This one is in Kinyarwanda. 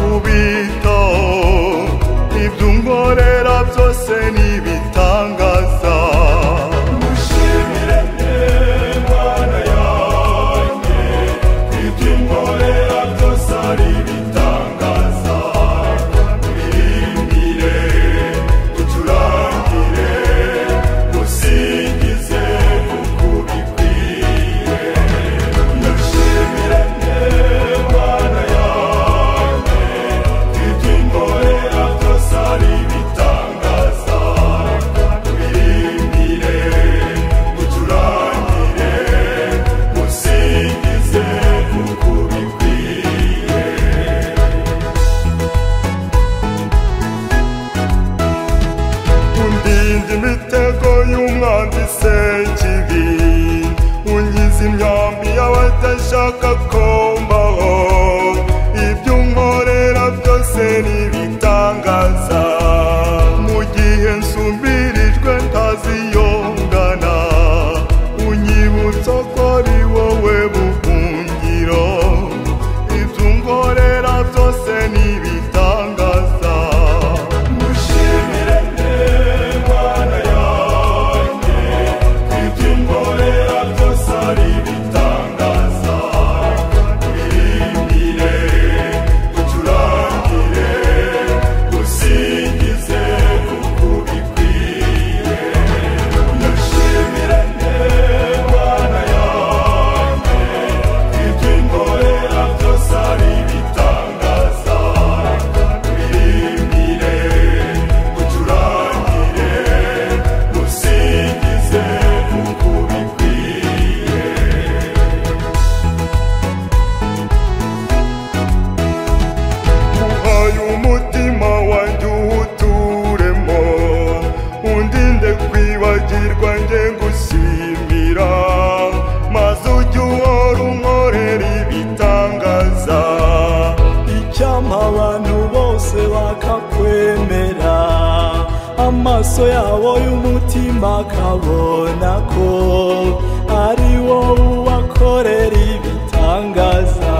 kubitaho ibyo unkorera byose ni ibitangaza mushimire Imana yanjye ibyo unkorera byose ari ibitangaza muririmbire ducurangire musingize kuko ubikwiye mushimire Imana yanjye ibyo unkorera byose ari ibitangaza muririmbire ducurangire musingize kuko ubikwiye undinda imitego y'umwanzi sekibi unyiza imyambi y'abadashaka ko mbaho ibyo unkorera byose n'ibitangaza mu gihe nsumirijwe ntaziyongana unyibutsa ko ari wowe buhungiro ibyo unkorera byose n'ibitangaza mushimire Imana yanjye ibyo unkorera byose ari ibitangaza uririmbire ucurangire usingize kuko ubikwiye mushimire Imana yanjye ibyo unkorera byose ari ibitangaza uririmbire ucurangire musingize kuko ubikwiye uhaye umutima wanjye uwuturemo undinde kwibagirwa njye gushimira maze ujye uhora unkorera ibitangaza icyampa abantu bose bakakwemera amaso yabo y'umutima akabona ko ari wowe ubakorera ibitangaza